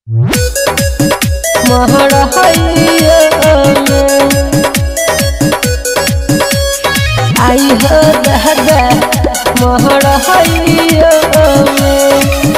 महरहैया में आई हो दादा महरहैया में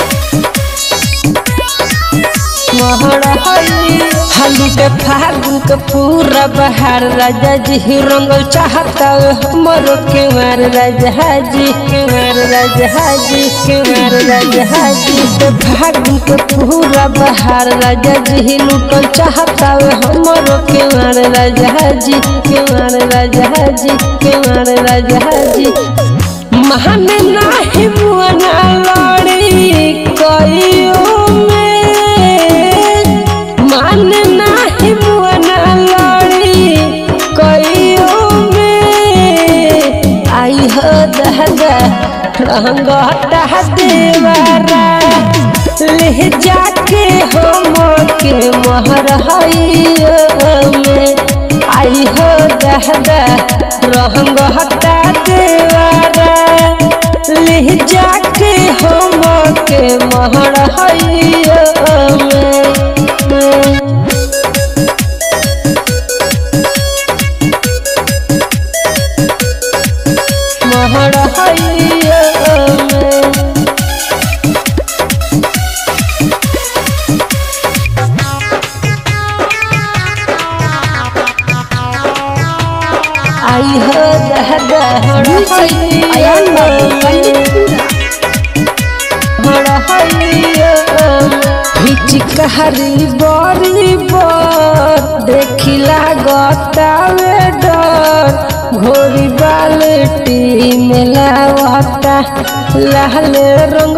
हाली के फागुन के पूरा बहार राजा जी रंगल चाहता हमरो के मार राजा जी के मार राजा जी के मार राजा जी के फागुन के पूरा बहार राजा जी लुटल चाहता हमरो के मार राजा जी के मार राजा जी के मार राजा जी महान नाही मुआना लड़ी कइयो में मान नाही मुआना लड़ी कइयो में आई हो दादा रंग हटा देवारा ले जाके हम के मोहर में आई हो दादा रंग हटा देवारा ले जाके हम के मोहर में महरहैया में आई हो दादा अयान बाबू पंडितपुरा हिचकारी बड़ी बर देखिला गतावे डर घोड़ी बाल्टी में लावता लाल रंग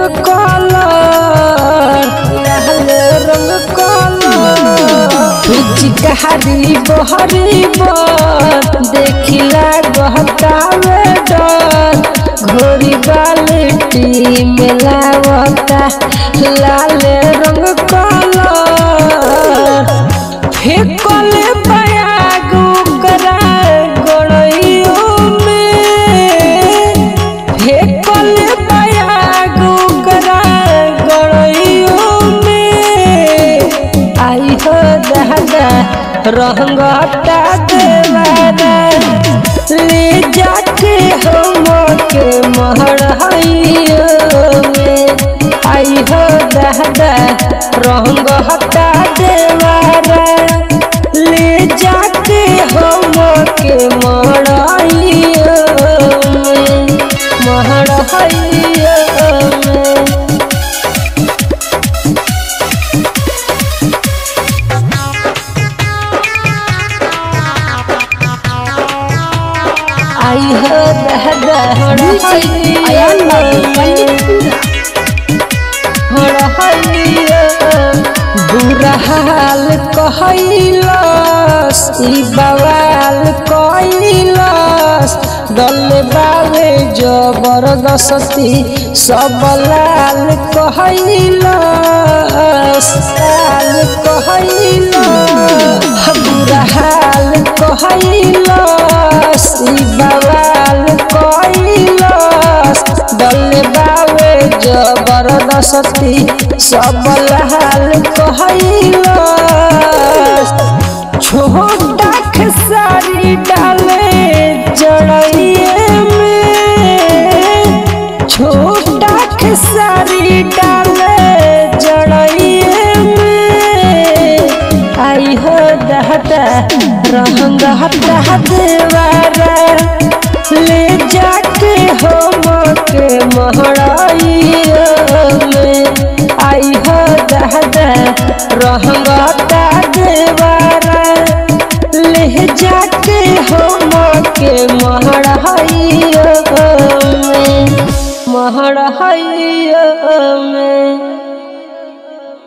कलर लाल रंग कलर हिचकारी बहरी बर देखिला गतावे डर घोड़ी बाल्टी में लावता लाल रंग कलर फेकले बयाग ओकरा गड़ैयो में फेकले बयाग ओकरा गड़ैयो में आई हो दादा रंग हटा देवारा ले जाके हम के महरहैया में आई हो दादा रंग हटा देवारा ले जाके हम के महरहैया में महरहैया में आई हो दादा अयान बाबू पंडितपुरा बुरा हाल कहलस ई बवाल कैलस डल बावे जबरदस्ती सब लाल कहलस लाल कहलस बुरा हाल कहलस ई बवाल कैलस डल बावे जबरदस्ती सब लाल कहलस छोटा खेसारी डाले जड़िए में छोटा खेसारी डाले जड़िए में आई हो दादा रंग हटा देवारा ले जाके हम के महराइया में आई हो दादा रंग हटा देवारा ले जाके हम के महराइया में महराइया में